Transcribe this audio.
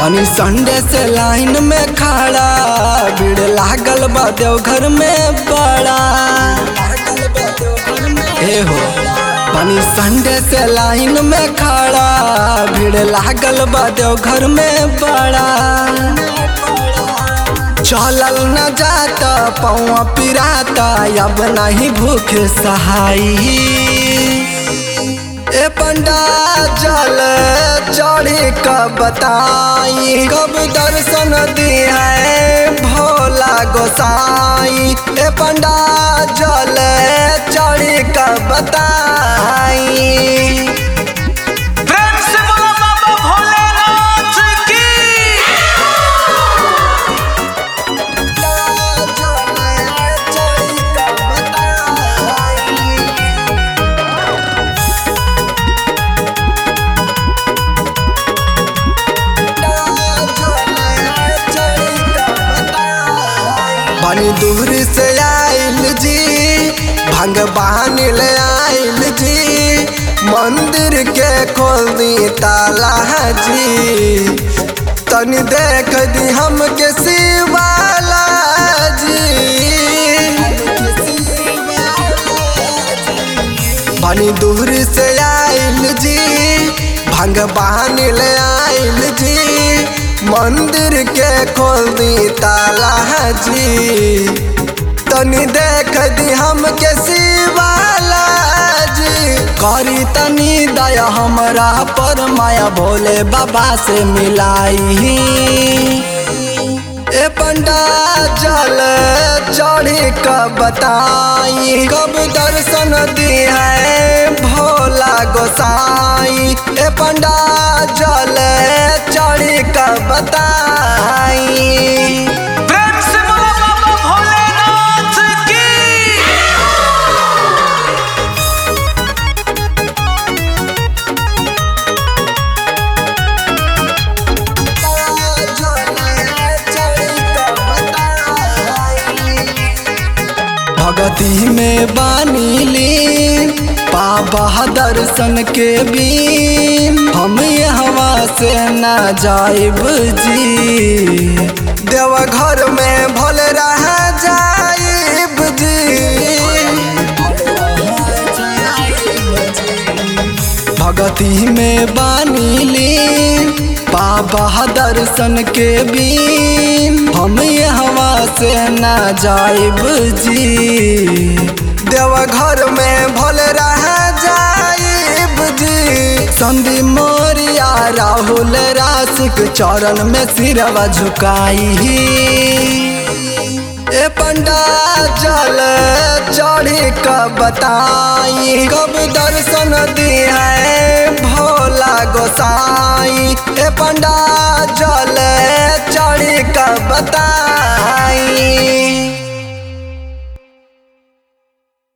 बनी संडे से लाइन में खड़ा भीड़ लागल बा देवघर में बड़ा ए हो बनी संडे से लाइन में खड़ा भीड़ लागल बा देवघर में बड़ा चलल न जाता पौआ पिराता अब नहीं भूख सहाई ए पंडा जल चढ़ी कब बताई कब दर्शन दी है भोला गोसाई ए पंडा जल चढ़ी कब बताई प्रेम से बोलो बाबा भोलेनाथ की बनी दूर से आइल जी भगवान ले आइल जी मंदिर के खोल दी ताला जी तनी देख दी हमके शिवाला जी बनी दूर से आइल जी भगवान ले आइल जी मंदिर के खोल दी ताला जी तनी देख दी हमके शिवाला जी करी तनी दया हमरा पर माया भोले बाबा से मिलाई ए पंडा जल चढ़ी कब बताई कब दर्शन दी है भोला गोसाई ए पंडा जल चढ़ी कब बताई प्रेम से बोलो बाबा भोलेनाथ की भगती में बानीली बाबा दर्शन के बीम हम हवा से ना जाइब जी देवघर में भले रह जाइब जी भगती में बानीली बाबा दर्शन के बीम हम हवा से ना जाइब जी देवघर में भले रह जाइब जी संदी मोरिया राहुल राशिक चरण में सिरवा झुकाई ए पंडा जल चढ़ी कब बताई कब दर्शन दी है भोला गोसाई ए पंडा जल चढ़ी कब बताई